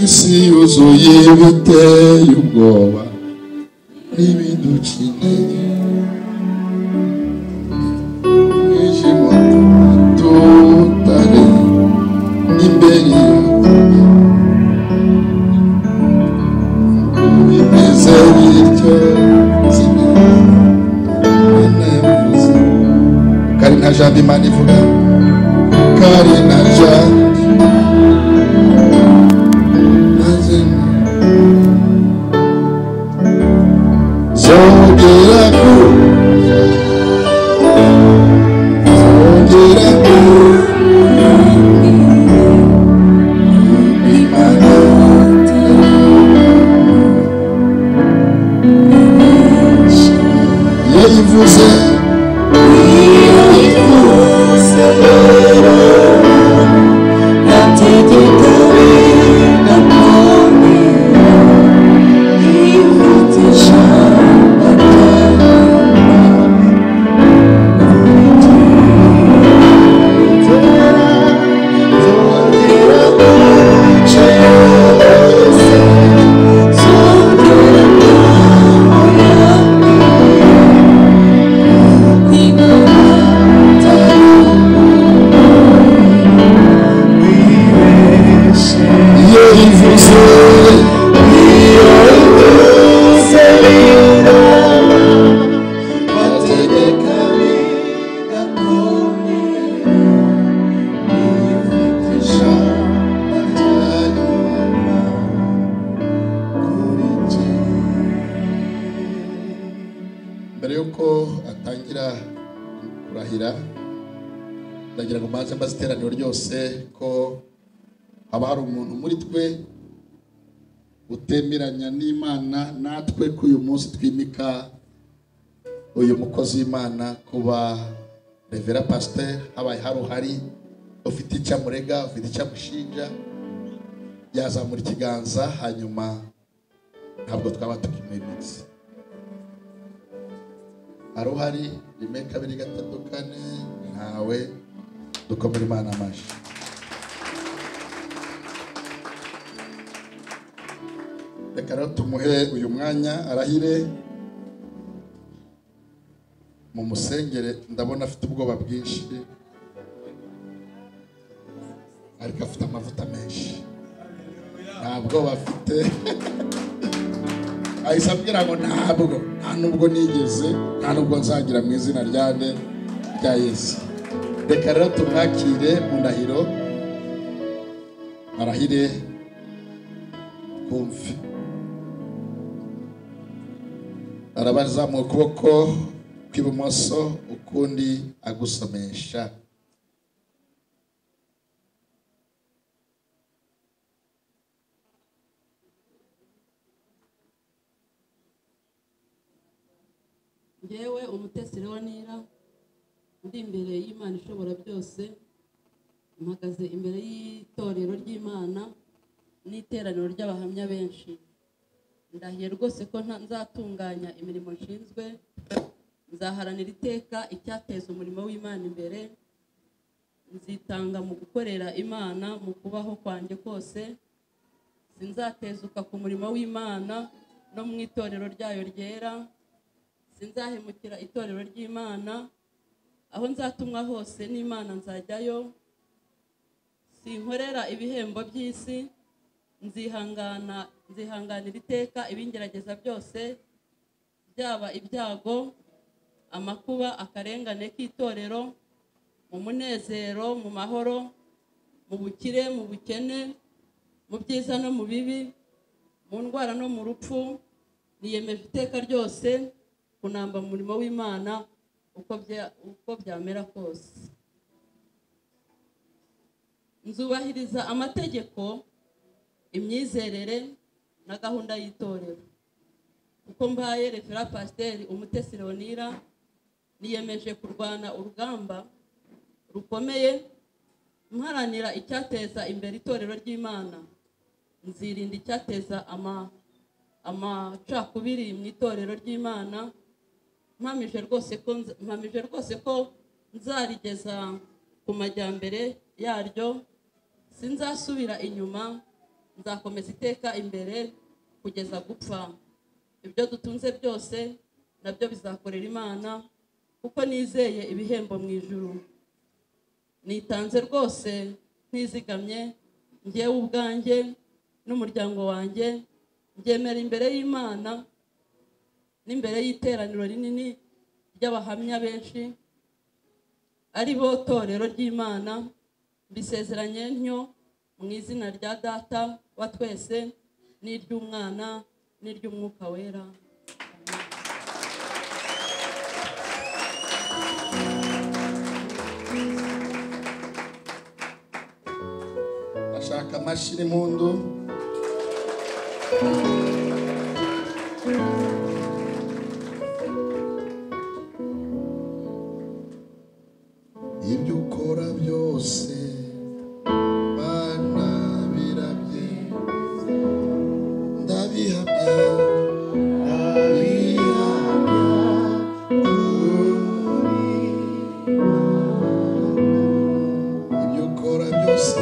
[SPEAKER 1] isi yuzuye ibiteye ubwoba n'ibidukine umwijima tutari imbere yawe bimeze bityo zina banavuze kari nta jambo imana ivuga kari nta jambo nazina zongera ku mbere yuko atangira kurahira ndagira ngo mbanze mbaze iteraniro ryose ko haba hari umuntu muri twe utemeranya n'imana natwe ko uyu munsi twimika uyu mukozi w'imana kuba revera pasiteri habaye hari uhari ufite icyo amurega ufite icyo amushinja yazamura ikiganza hanyuma ntabwo twaba tukimenetse hari uhari rimwe kabiri gatatu kane ntawe dukomere imana amashyi reka rero tumuhe uyu mwanya arahire mu musengere ndabona afite ubwoba bwinshi ariko afite amavuta menshi nta bwoba afite ahise abwira ngo ntabwo nta nubwo nigeze nta nubwo nzagira mu izina rya nde rya yesu reka rero tumwakire mu ndahiro arahire twumve arabazamuye ukuboko kw'ibumoso ukundi agusomesha
[SPEAKER 5] ngewe umutesi nira ndi imbere y'imana ishobora byose mpagaze imbere y'itorero ry'imana n'iteraniro ry'abahamya benshi ndahiye rwose ko nta- nzatunganya imirimo nshinzwe nzaharanira iteka icyateza umurimo w'imana imbere nzitanga mu gukorera imana mu kubaho kwanjye kose sinzatezuka ku murimo w'imana no mu itorero ryayo ryera sinzahemukira itorero ry'imana aho nzatumwa hose n'imana nzajyayo sinkorera ibihembo by'isi nzihangana nzihanganira iteka ibingerageza byose byaba ibyago amakuba akarengane k'itorero mu munezero mu mahoro mu bukire mu bukene mu byiza no mu bibi mu ndwara no mu rupfu niyemeje iteka ryose kunamba mu murimo w'imana uko bya- uko byamera kose nzubahiriza amategeko imyizerere na gahunda y'itorero kuko mbaye refera pasiteri umutesi leonira niyemeje kurwana urugamba rukomeye mparanira icyateza imbere itorero ry'imana nzirinda icyateza ama- amacakubiri mu itorero ry'imana mpamije rwose ko nz- mpamije rwose ko nzarigeza ku majyambere yaryo sinzasubira inyuma nzakomeza iteka imbere kugeza gupfa ibyo dutunze byose nabyo bizakorera imana kuko nizeye ibihembo mu ijuru nitanze rwose ntizigamye ngewe ubwanjye n'umuryango wanjye ngemera imbere y'imana n'imbere y'iteraniro rinini ry'abahamya benshi ari bo torero ry'imana mbisezeranye ntyo mu izina rya data wa twese n'iry'umwana n'iry'umwuka wera
[SPEAKER 1] bashaka amashyi n'impundu ibyo ukora byose bana birabye ndabihamya ndabihamya ibyo ukora byose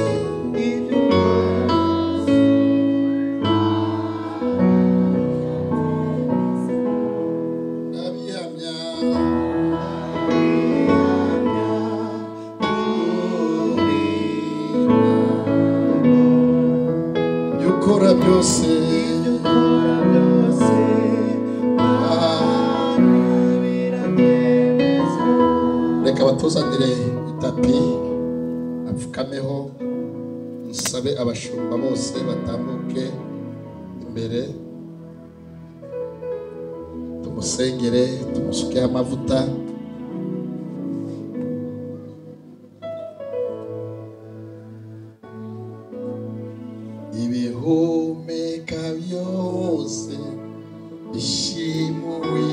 [SPEAKER 1] ndabihamya ibyo ukora byose reka batuzanire itapi apfukameho nsabe abashumba bose batambuke imbere tumusengere tumusukeho amavuta ibihumeka byose bishimuwe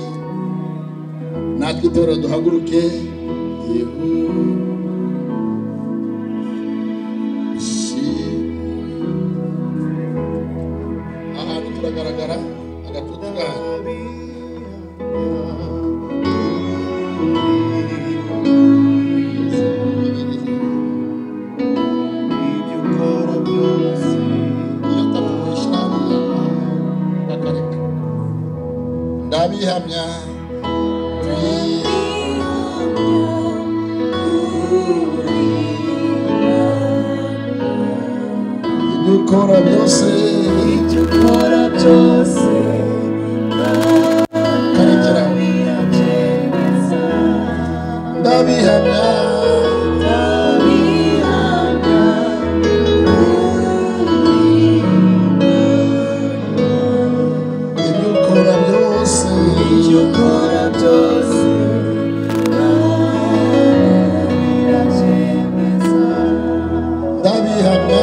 [SPEAKER 1] natwe itora duhaguruke yehu ahantu turagaragara agatutu kanyu ndabihamya ibyo ukora byose karekera ndabihamya ibyo ukora byose ndabihamya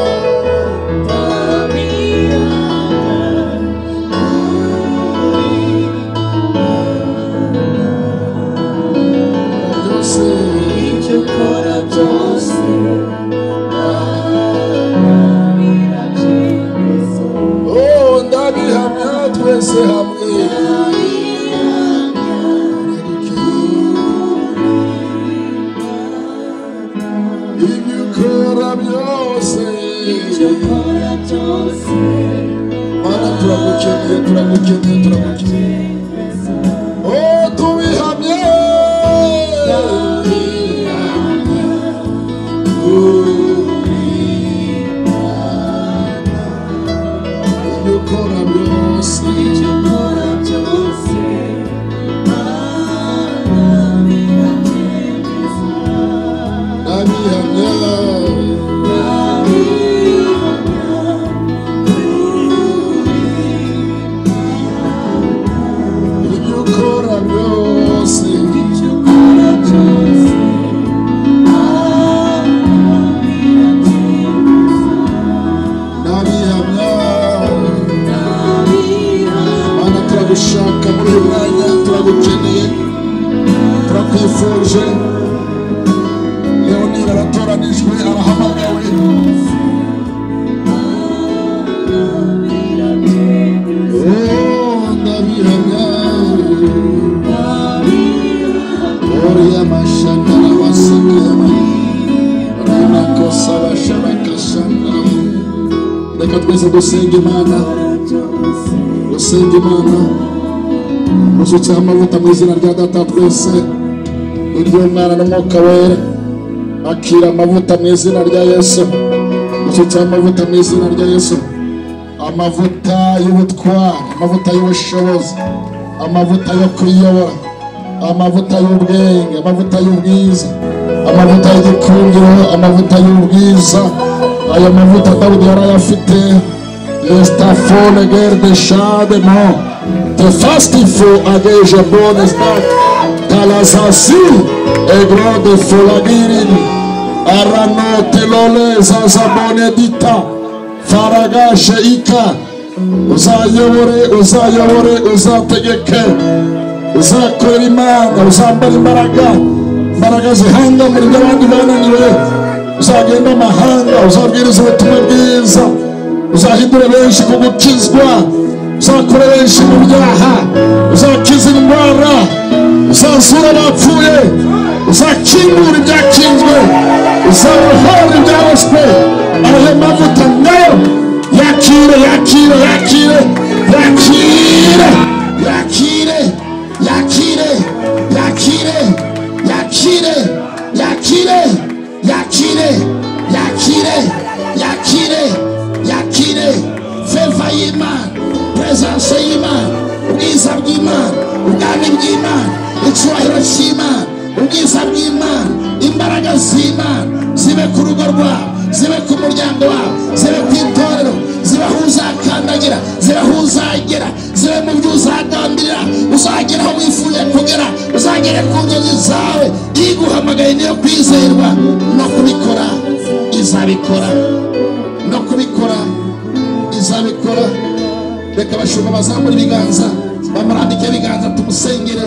[SPEAKER 8] ubikora byose
[SPEAKER 9] mana turagukeneye turagukeneye turagukeneye oh tubihamye ibyo ukora byose
[SPEAKER 8] ibyo ukora byose mana biragerageza
[SPEAKER 9] ndabihamya
[SPEAKER 8] ndabihamya
[SPEAKER 9] ibyo ukora byose
[SPEAKER 8] ibyo ukora byose
[SPEAKER 9] ndabihamya
[SPEAKER 8] ndabihamya
[SPEAKER 9] mana turagushaka muri uyu mwanya turagukeneye turakwifuje leonire aratoranijwe arahamagawe Oh, ndabihamya oriya mashandara wasakama rinakosa basharakashana reka twese dusenga imana gusenga imana musukiraho amavuta mu izina rya data twese iry'umwana n'umwuka wera akira amavuta mu izina rya yesu musukiraho amavuta mu izina rya yesu amavuta y'ubutwari amavuta y'ubushobozi amavuta yo kwiyobora amavuta y'ubwenge amavuta y'ubwiza amavuta y'igikundiro amavuta y'ubwiza aya mavuta dawudi yari ayafite Esta fone gerde shade mo. Te fastifu ageja bones dat. Talazasi e grande folagirin. Arano telole zazabone dita. Faraga sheika. Uzayobore, uzayobore, uzategeke. Uzakorera imana, uzambara imbaraga. Imbaraga zihanga mu ryo abandi bananiwe. Uzagenda amahanga, uzabwiriza ubutumwa bwiza uzahindura benshi ku gukizwa uzakura benshi mu byaha uzakiza indwara uzazura abapfuye uzakingura ibyakinzwe uzarohora ibyaroswe ayo mavuta nayo yakire yakire yakire yakire yakire yakire yakire yakire yakire yakire yakire yakire yakire feva y'imana puresanse y'imana ubwiza bw'imana ubwami bw'imana icyubahiro cy'imana ubwiza bw'imana imbaraga z'imana zibe ku rugo rwabo zibe ku muryango wabo zibe ku itorero zibe aho uzakandagira zibe aho uzagera zibe mu byo uzagambirira uzagera aho wifuza kugera uzagere ku nzozi zawe iguhamagaye niyo kwizerwa no kubikora izabikora no kubikora izabikora reka abashumba bazamura ibiganza bamurambike ibiganza tumusengere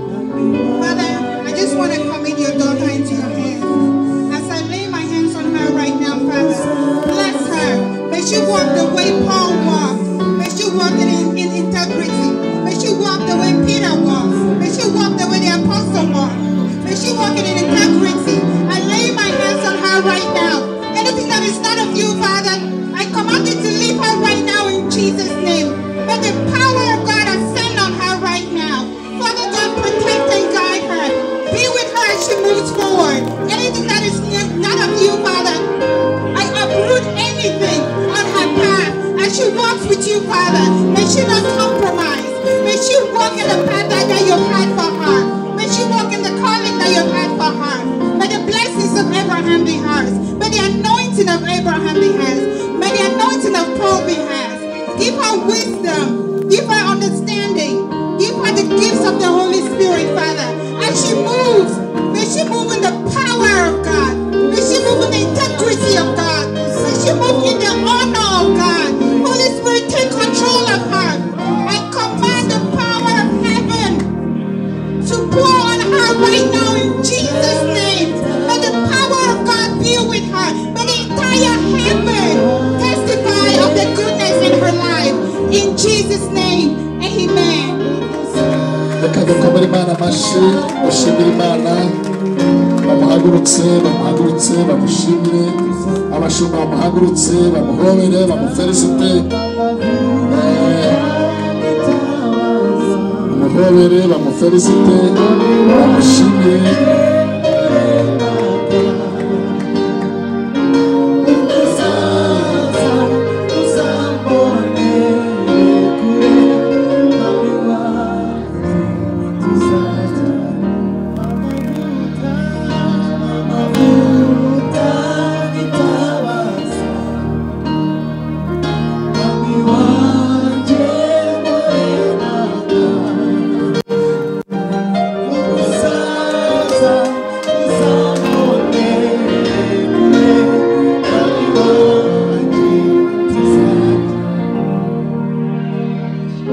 [SPEAKER 10] Father, I just want to commit your daughter into your hands. As I lay my hands on her right now, Father, bless her. May she walk the way Paul walked. May she walk in, in integrity. May she walk the way Peter walked. May she walk the way the apostle walked. May she walk in integrity. I lay my hands on her right now. Anything that is not of you, Father, I command you to leave her right now in Jesus' name. Let the power of God ascend on her right now. Father God, protect and guide her. Be with her as she moves forward. Anything that is not of you, Father, I uproot anything on her path. As she walks with you, Father, may she not compromise. May she walk in the path that, that you've had for her. May she walk in the calling that you've had for her. May the blessings of Abraham be hers. May the anointing of Abraham be hers. May the anointing of Paul be hers. Give her wisdom. Give her understanding. Give her the gifts of the Holy Spirit, Father. As she moves, may she move in the power of God. May she move in the integrity of God. May she move in the honor of God. Holy Spirit, take control of her. I command the power of heaven to pour on her right now in Jesus' name. May the power of God be with her. May the entire heaven testify of the goodness in her life. In Jesus' name, amen.
[SPEAKER 9] reka dukomere imana amashyi dushimire imana
[SPEAKER 1] bamuhagurutse bamuhagurutse bamushimire abashumba bamuhagurutse bamuhobere bamuferisite Eh, bamuhobere bamuferisite bamushimire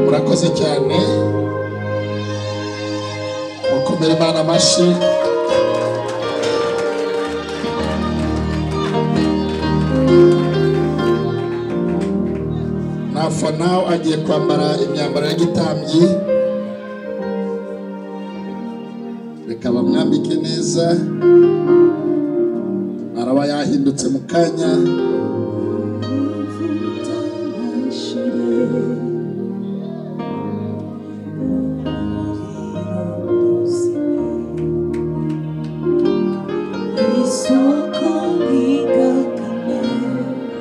[SPEAKER 1] murakoze cyane mukomere imana amashyi nafana agiye kwambara imyambaro y'igitambyi reka bamwambike neza araba yahindutse mu kanya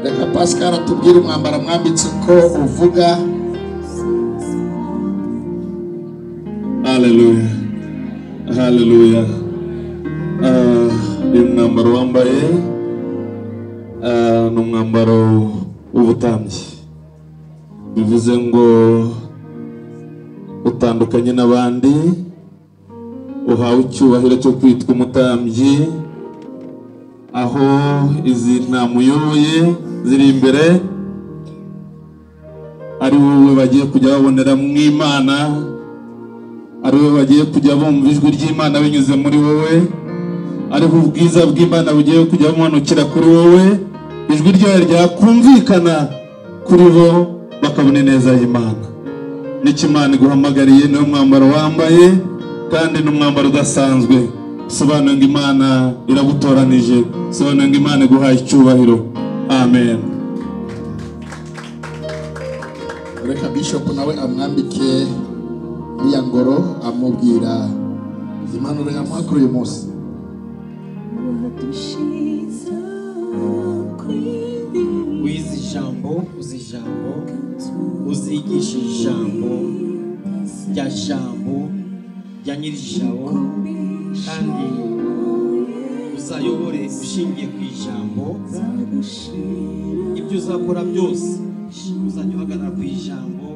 [SPEAKER 1] reka pascal atubwire umwambaro mwambitse uko uvuga
[SPEAKER 2] Haleluya. Haleluya. Ah, uyu mwambaro wambaye ah, ni umwambaro w'ubutambyi. Bivuze ngo utandukanye n'abandi uhawe icyubahiro cyo kwitwa umutambyi aho izi ntamuyoboye ziri imbere ari wowe bagiye kujya babonera mu imana ari wowe bagiye kujya bumva ijwi ry'imana binyuze muri wowe ariho ubwiza bw'imana bugiye kujya bumanukira kuri wowe ijwi ryayo ryakumvikana kuri bo bakabona ineza y'imana n'icyo imana iguhamagariye niwo mwambaro wambaye kandi ni umwambaro udasanzwe sobanura ngo imana iragutoranije sobanura ngo imana iguhaye icyubahiro amen
[SPEAKER 1] reka bishop nawe amwambike iriya ngoro amubwira impanuro yamuha kuri uyu munsi
[SPEAKER 11] wize ijambo uzi ijambo uzigisha ijambo rya jambo rya nyir'ijabo kandi uzayobore ushingiye ku ijambo ibyo uzakora byose uzajya uhagarara ku ijambo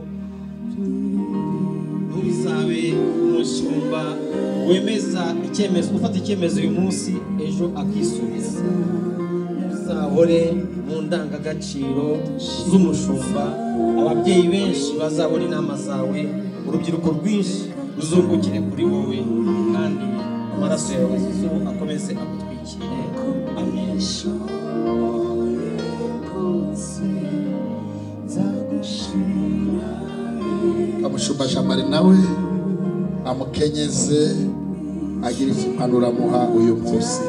[SPEAKER 11] ntubizabe umushumba wemeza icyemezo ufata icyemezo uyu munsi ejo akisubiza uzahore mu ndangagaciro z'umushumba ababyeyi benshi bazabona inama zawe urubyiruko rwinshi ruzungukire kuri wowe kandi amaraso yawe zo akomeze agutwikire amen
[SPEAKER 1] kamushumbashamari nawe amukenyeze agira impanuro amuha uyu munsi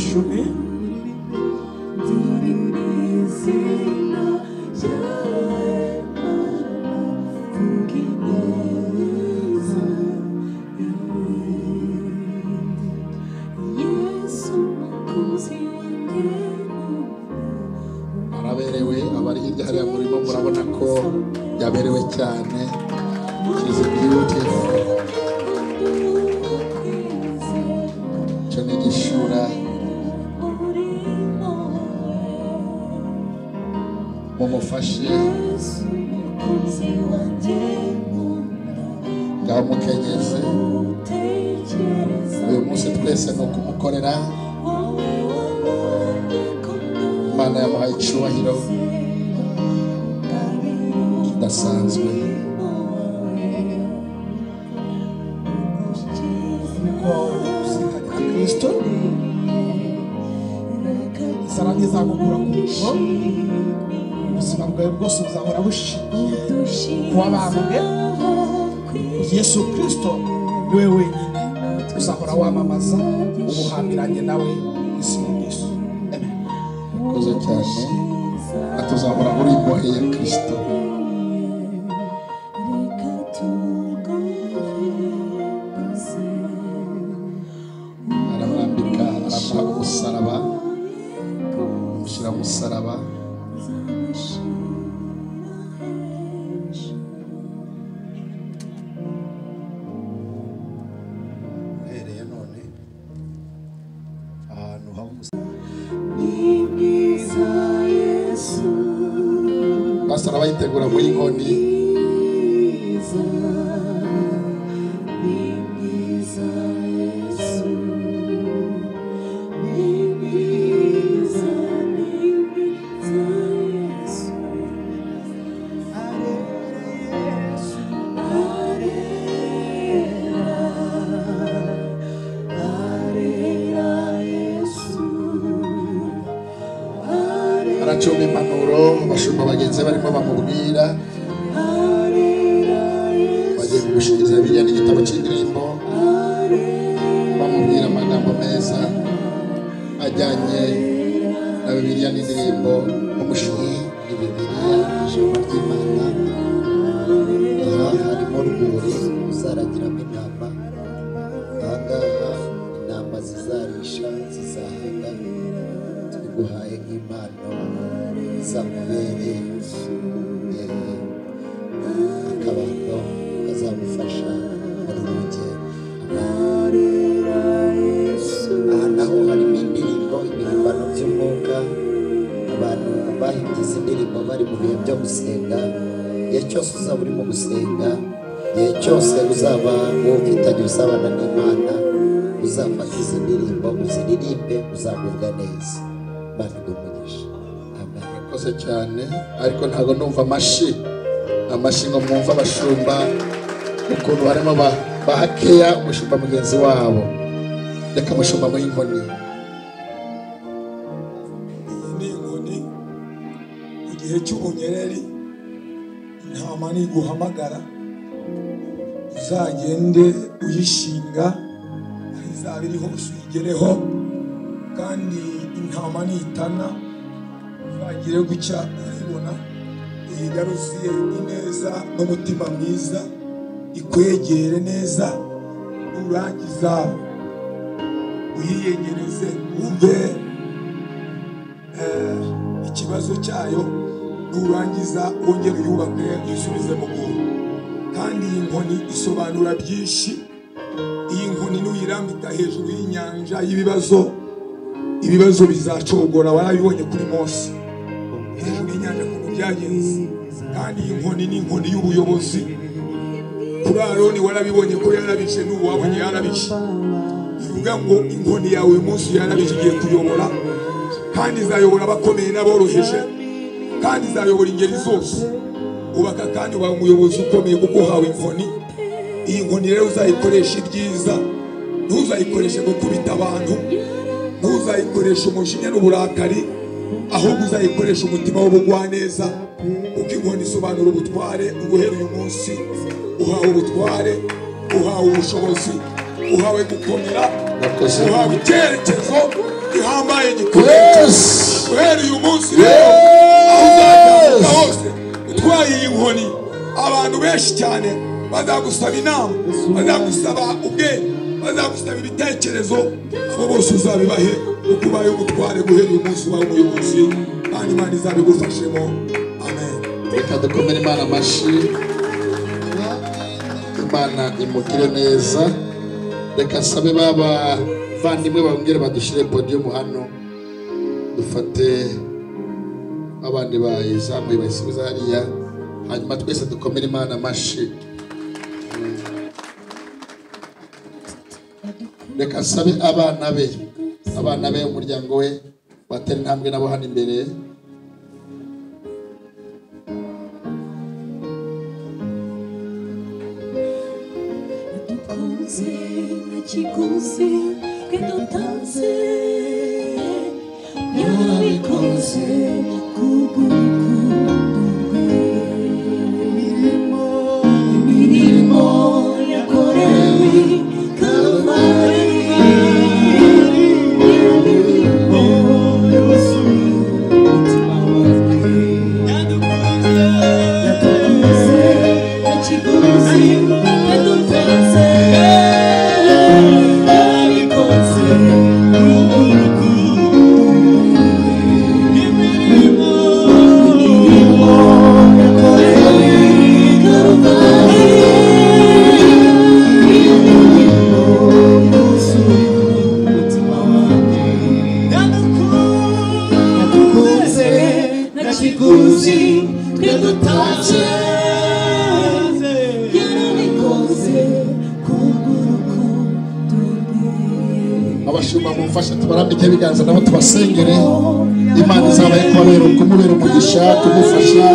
[SPEAKER 11] mushume
[SPEAKER 1] araberewe abari hirya hariya murimo murabona ko yaberewe cyane she's beautiful cyo ni igishura mumufashe yamukenyeze uyu munsi twese ni ukumukorera imana yamuhaye icyubahiro kidasanzwe
[SPEAKER 8] Thank you.
[SPEAKER 12] kwa kristo inzara ntizagukura ku rugo ubuzima bwawe bwose buzahora bushingiye ku wabambwe yesu kristo niwe wenyine uzahora wamamaza ubuhambiranye nawe izina yesu
[SPEAKER 1] urakoze cyane atuzahora muri imbohe ya kirisito aramwambika aramuha umusaraba amushyira umusaraba uhereye none ahantu haba umusaraba basara bayitegura muri inkoni aracumba impanuro abashumba bagenzi be barimo bamubwira bagiye kugushingiriza bibiliya n'igitabo cy'indirimbo bamubwira amagambo meza ajyanye na bibiliya n'indirimbo umushinyi ni bibiliya ijambo ry'imana aha harimo rwuri uzaragiramo intama ahangaha intama zizarisha zizahaga tuguhaye nk'impano izakubere eh, akabando kazagufasha muri uru rugendo aha naho harimo indirimbo ibihimbano by'umwuka abantu bahimbyiza indirimbo bari mu bihe byo gusenga igihe cyose uzaba urimo gusenga igihe cyose uzaba ufitanye usabana n'imana uzafata izi ndirimbo uziririmbe uzagubwa neza imana igumugisha murakoze cyane ariko ntabwo numva amashyi amashyi ngo mwumve abashumba ukuntu harimo ba- bahakeya umushumba mugenzi wabo reka abashumba muri inkoni
[SPEAKER 12] ni inkoni mu gihe cy'ubunyereri intama niguhamagara uzagende uyishinga aho izaba iri hose uyigereho kandi intama nitana uzagire gutya urayibona uyigaruziye ineza n'umutima mwiza ikwegere neza nurangiza uyiyegereze wumve ikibazo cyayo nurangiza wongere uyubake uyisubize mu buntu kandi iyi nkoni isobanura byinshi iyi nkoni nuyirambika hejuru y'inyanja y'ibibazo ibibazo bizacogora warabibonye kuri mose hejuru y'inyanja ukuntu byagenze kandi iyi nkoni ni inkoni y'ubuyobozi kuri aroni warabibonye ko yarabishe n'ubu wabonye yarabishe bivuga ngo inkoni yawe uyu munsi yarabishe igiye kuyobora kandi izayobora abakomeye n'aboroheje kandi izayobora ingeri zose ubaka kandi ubaye umuyobozi ukomeye kuko uhawe inkoni iyi nkoni rero uzayikoresha ibyiza ntuzayikoreshe gukubita abantu ntuzayikoresha umujinya n'uburakari ahubwo uzayikoresha umutima w'ubugwaneza kuko inkoni isobanura ubutware uguhera uyu munsi uhawe ubutware uhawe ubushobozi uhawe gukomera
[SPEAKER 1] Murakoze.
[SPEAKER 12] uhawe icyerekezo gihambaye gikomeye
[SPEAKER 1] Yes!
[SPEAKER 12] guhera uyu munsi rero aho uzatambuka hose utwaye iyi nkoni abantu benshi cyane bazagusaba inama bazagusaba ubwenge bazagusaba ibitekerezo abo bose uzabibahe kuko ubaye umutware guhera uyu munsi ubaye umuyobozi kandi imana izabigufashemo amen
[SPEAKER 1] reka dukomere imana amashyi imana imugire neza reka sabe ba bavandimwe bongere badushyire podiyumu hano dufate abandi bayizamuye bayisubiza hariya hanyuma twese dukomere imana amashyi reka sabe abana be abana be umuryango we batera intambwe nabo hano imbere
[SPEAKER 8] Dukunze na ikiguzi twe dutanze yarabikoze kubw'urukundo rwe imirimo yakorewe kalvari
[SPEAKER 1] abashumba mumfashe tubarambike ibiganza nabo tubasengere imana izabaye kubabera kumubera umugisha kumufasha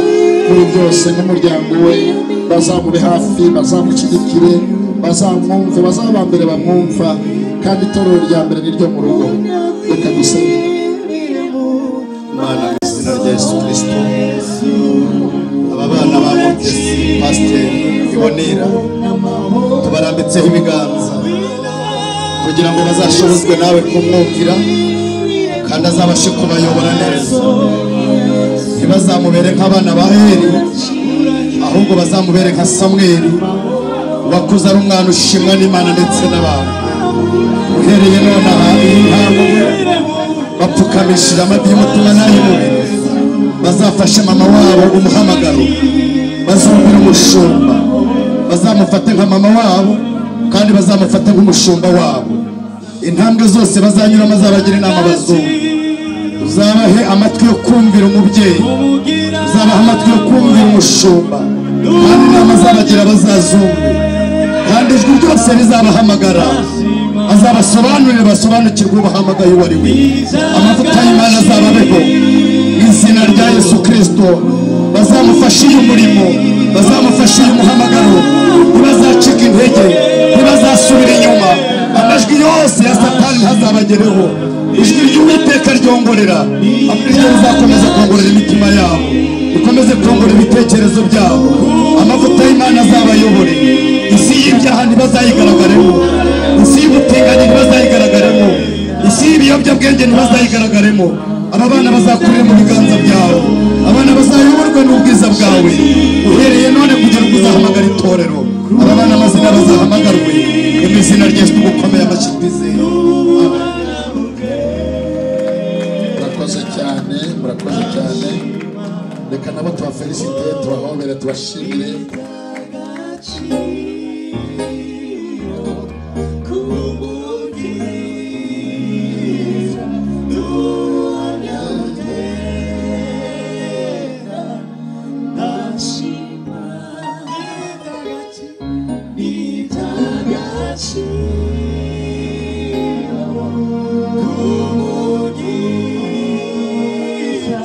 [SPEAKER 1] muri byose nk'umuryango we bazamube hafi bazamushyigikire bazamwumve bazabambere bamwumva kandi itorero rya mbere niryo mu rugo reka dusenge
[SPEAKER 13] imana mu izina rya yesu kirisito aba bana ba mutesi pasiteri ibonera tubarambitseho ibiganza kugira ngo bazashobozwe nawe kumwumvira kandi azabashe kubayobora neza ntibazamubere nk'abana ba heri ahubwo bazamubere nka samweli wakuze ari umwana ushimwa n'imana ndetse n'abantu uhereye none aha iyi ntabwo bapfukamishije amabyi y'umutima n'ay'umubiri bazafashe mama wabo umuhamagaro bazumvira umushumba bazamufate nka mama wabo kandi bazamufate nk'umushumba wabo intambwe zose bazanyuramo azabagira inama bazumva uzabahe amatwi yo kumvira umubyeyi uzabaha amatwi yo kumvira umushumba kandi inama azabagira bazazumva kandi ijwi ryose rizabahamagara azabasobanurire basobanukirwe ubahamagaye uwo ari we amavuta y'imana azababeho mu izina rya yesu kirisito bazamufashe uyu murimo bazamufashe uyu muhamagaro ntibazacika intege ntibazasubira inyuma amajwi yose ya satani ntazabagereho ijwi ry'uwiteka ryongorera amaryo rizakomeza kongorera imitima yabo rikomeze kongorera ibitekerezo byabo amavuta y'imana azabayobore isi y'ibyaha ntibazayigaragaremo isi y'ubutinganyi ntibazayigaragaremo isi y'ibiyobyabwenge ntibazayigaragaremo aba bana bazakurira mu biganza byawe abana bazayoborwe n'ubwiza bwawe uhereye none kugira ngo uzahamagara itorero aba bana amazina bazahamagarwe mu izina ry'esu gukomeye amashyi twizeye Amen.
[SPEAKER 1] murakoze cyane murakoze cyane reka nabo tubafelisite tubahobere tubashimire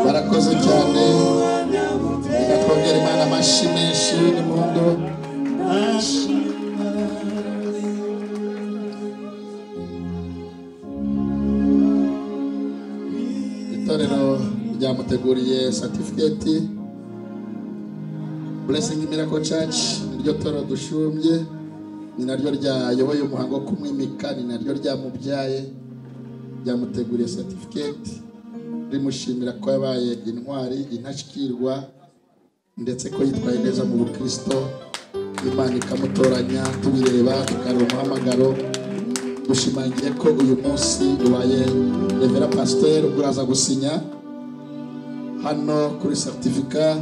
[SPEAKER 1] barakoze cyane batwongera imana amashyi menshi n'impundu itorero ryamuteguriye satifiketi blessing miracle church niryo toro dushumbye ni naryo ryayoboye umuhango wo kumwimika ni naryo ryamubyaye ryamuteguriye satifiketi rimushimira ko yabaye intwari intashyikirwa ndetse ko yitwaye neza mu bukristo imana ikamutoranya tubireba tukareba umuhamagaro dushimangiye ko uyu munsi ubaye revera pasiteri ubwo uraza gusinya hano kuri seritifika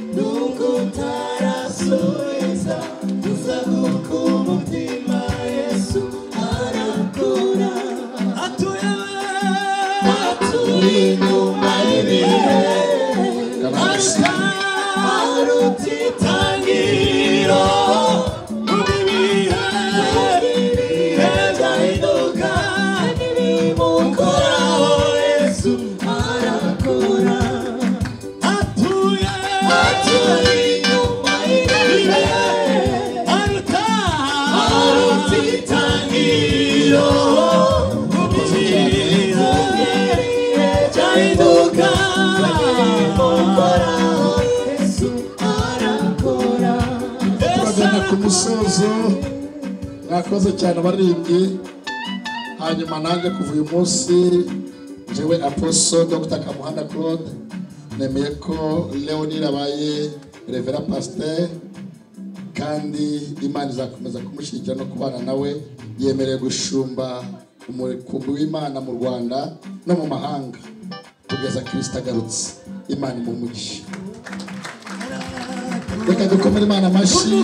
[SPEAKER 8] Nunca estarás sola.
[SPEAKER 1] ku musozo mwakoze cyane abaririmbyi hanyuma nanjye kuva uyu munsi njyewe aposo dr kamuhanda claude nemeye ko leonir abaye revera pasiteri kandi imana izakomeza kumushyigikira no kubana nawe yemerewe gushumba umukumbi w'imana mu rwanda no mu mahanga kugeza kirisita agarutse imana imumugisha reka dukomere imana amashyi